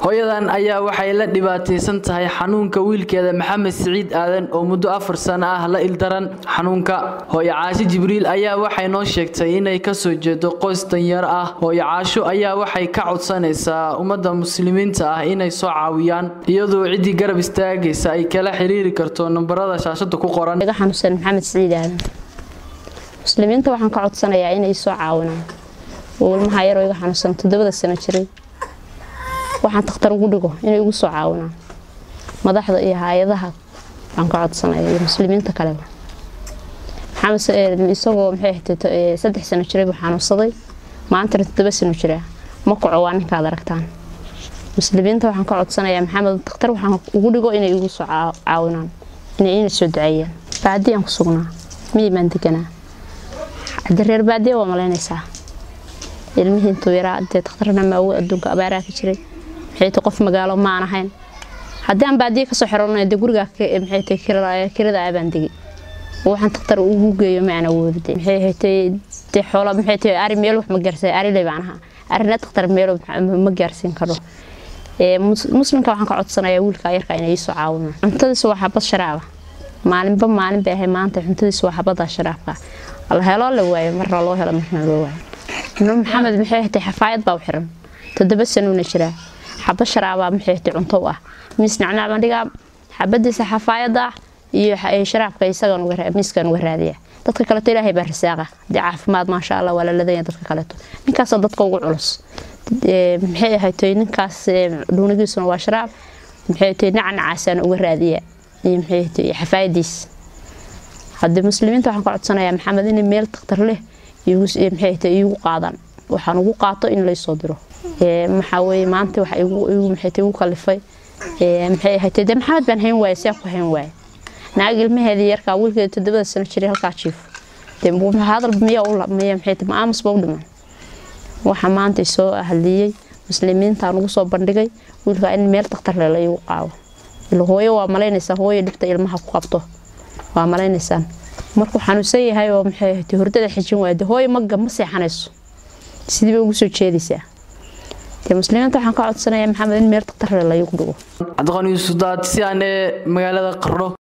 hooyadan ayaa waxay la dhibaataysan tahay xanuunka wiilkeeda maxamed siciid aadan oo muddo afar sano ah la ildaran xanuunka hooyo caasho jibriil ayaa waxay noo sheegtay inay kasoo jeedo qoys danyar ah hooyo caasho ayaa waxay ka codsanaysaa ummadda muslimiinta ah inay soo caawiyaan iyadoo ciddii garab istaagaysa ay kala xiriiri karto nambarada shaashada ku qoran iga xanuunsan maxamed siciid aadan muslimiinta waxaan ka codsanayaa inay soo caawinaan ilmaha yaroo iga xanuunsan toddobada sano jiray waxaan takhtar ugu dhigo inay igu soo caawinaan madaxda iyo hay-adaha waxaan ka codsanaya iyo muslimiinta kaleba isagoo maxay saddex sano jiray buu xanuunsaday maantana toddoba sano jiraa ma kaco waa ninkaad aragtaan muslimiinta waxaan ka codsanayaa maxamed takhtar waxaan ugu dhigo inay igu soo caawinaan inay ina soo duceeyaan baadiyaan ku sugnaa miyii baan deganaa haddi reer baadiya waa malaynaysaa ilmihii intuu yaraa dee takhtarna maawo adduunka abaaraa ka jiray maxay tahay qof magaalo maan ahayn haddii aan baadiya kasoo xirano dee gurigaa maxay tahay kirada abaan degi waxaan takhtar ugu geeyo ma aan awoodide maxay haytay dee xoola maxay tahay ari meel wax ma gaarsiin ariley baan ahaa arina takhtar meel ma gaarsiin karo muslimka waxaan ka codsanayaa wiilka yarka inay ii soo caawinaan cuntadiisa waa xabad sharaaba maalinba maalin bay ahay maanta cuntadiisa waa xabada sharaabka la heloo la waayo marna loo helo marna loo waayo nuur maxamed maxay hatay xafaayad baa u xiran toddoba sanuuna jiraa xaba sharaabaa maxay hatay cunto u ah miis nacnaabaan dhigaa xabadiisa xafaayada ah iyo sharaabka isagan miiskan uga raadiya dadka kaleto ilaahay baa risaaqa dee caafimaad maasha allah waa la ladanya dadka kaleto ninkaasoo dadka ugu culus maxay ahaytoy ninkaas dhuunigiisuna waa sharaab maxay ahaytoy nacnacaasaan uga raadiya iyo maxay ahaytoy xafaayadiis haddii muslimiinta waxaan ka codsanayaa maxamed inay meel takhtar leh maxay iigu qaadaan waxaan ugu qaato in laysoo diro maxaa weye maanta waxa maxay igu kalifay maxay ahayd dee maxamed baan hayn waaye see ku hayn waaye naag ilmaheedii yarkaa wiilkeeda toddobada sano jiray halkaa jiifo dee hadal miya miya maxay ma aamusba u dhiman waxa maanta soo hadliyey muslimiintaan ugu soo bandhigay wiilkaa in meel takhtar leh la iigu qaado ila hooyo waa malaynaysaa hooyo dhibta ilmaha ku qabto waa malaynaysaan markuu xanuunsan yahay oo maxay ahayd hurdada xijin waayde hooyo maga ma seexanayso sidii bay ugu soo jeedaysaa dee muslimiinta waxaan ka codsanayaa maxamed in meel takhtarle laygu dhigo cabdiqani yuusuf daad si aan ee magaalada qardho